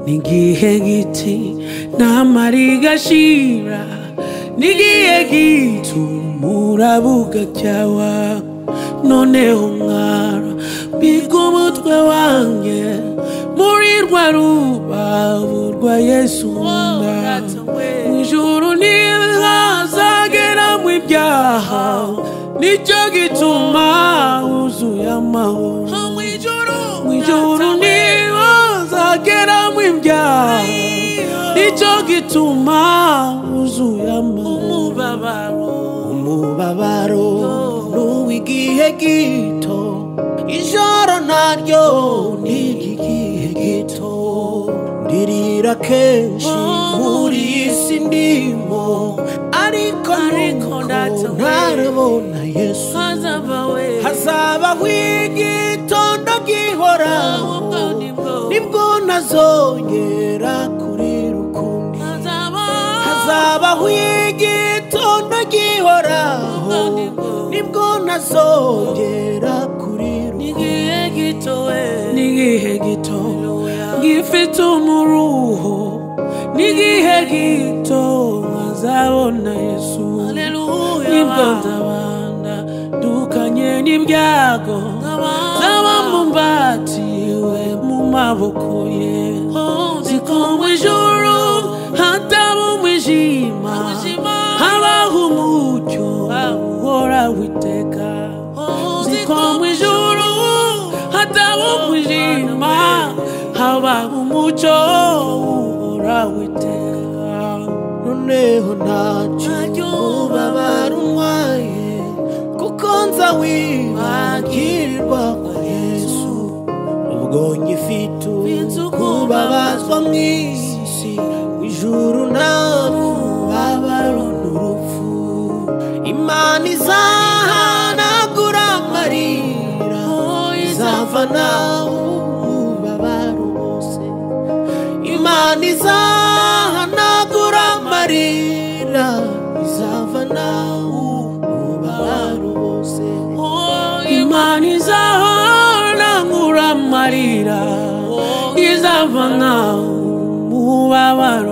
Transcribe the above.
n'igihe giti namara igashira n'igihe gito umuraba ugacyawa noneho mwara mbiga umutwe wanjye muri rwa rubavu rwa yesu nkunda mu ijuru ntihazagera mu ibyaha nicyo gituma wuzuye amahoro mu ijuru ntihazagera mu ibyaha nicyo gituma wuzuye amahoro umubabaro n'uw'igihe gito ijoro naryo n'iry'igihe gito ndirira kenshi muri iyi si ndimo ariko nuko ntarabona yesu hazabaho igitondo gihoraho nibwo ntazongera kurira ukundi hazabaho igitondo gihoraho nibwo ntazongera kurira n'igihe gito gifite umuruho n'igihe gito nkazabona yesu nibwo nzabana dukanye n'ibyago nkaba mumbatiwe mu maboko ye siko mu ijuru hataba umwijima habaho umucyo uhora witeka siko mu ijuru hataba umwijima habaho umucyo uhora witeka noneho ntacyo ubabara umwaye kuko nza wibagirirwa kwa yesu ubwo ngifite kubabazwa mu isi mu ijuru ntabwo babara n'urupfu imana izahanagura amarira izavana ububabare bose imana izahanagura amarira izavana ububabare bose imana izahanagura amarira izavana ububabare